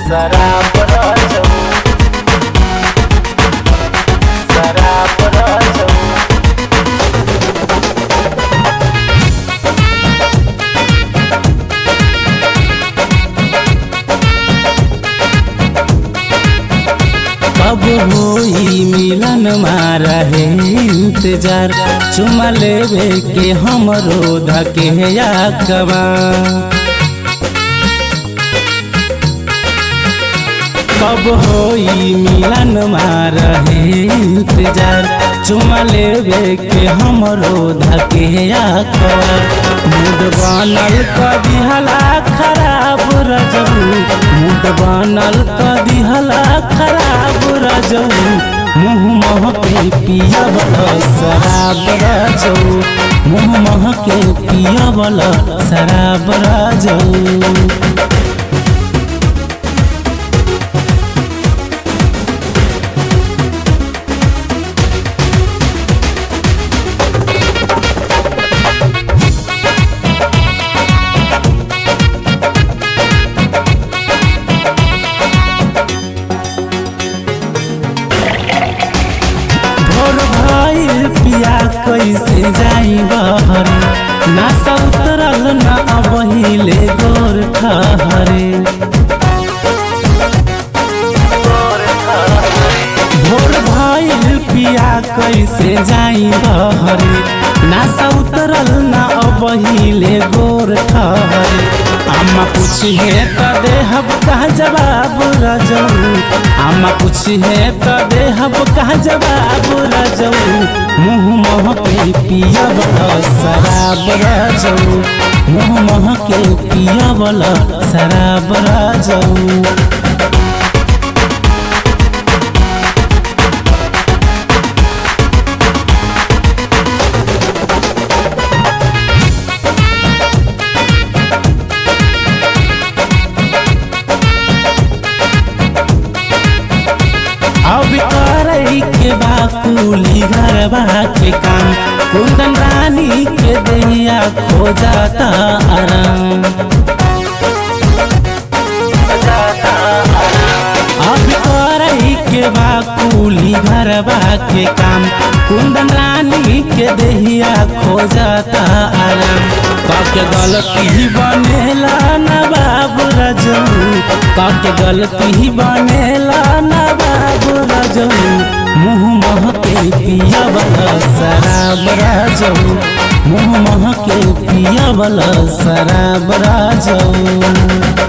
शराब राजू शराब राजू कब होई मिलन मारा है इंतजार चुमा लेवे के हमरो धके या कबा कब होई मिलन मारा है इंतजार चुमा लेवे के हमरो धके या कबा मूड बनल कदी हला खराब रजबू मूड बनल कदी हला खराब रजबू मुँह मह के पिया वाला शराब रजऊ मुँह मह के पिया वाला शराब रजऊ भोर भइल पिया कैसे जाई बहरे ना सौतरल ना अबहिले गोर खहरे भोर भइल पिया कैसे जाई बहरे ना सौतरल ना अबहिले गोर खहरे अम्मा पूछिए त देहब कहा जवाब रजऊ अम्मा पूछिए त देहब कहा जवाब रजऊ मुँह मह के पिया वाला शराब रजऊ मुँह मह के पिया वाला शराब रजऊ अब करई के बाकुली घरवा के काम कुंदन रानी के दैया खो जाता आराम अब करई के बाकुली घरवा के काम कुंदन रानी के दहिया खो जाता आराम काके गलती बनेला ना बाबू रजू काके गलती बनेला ना बाबू रजू मुँह मह के पिया वाला शराब राजू मुँह मह के पिया वाला शराब राजू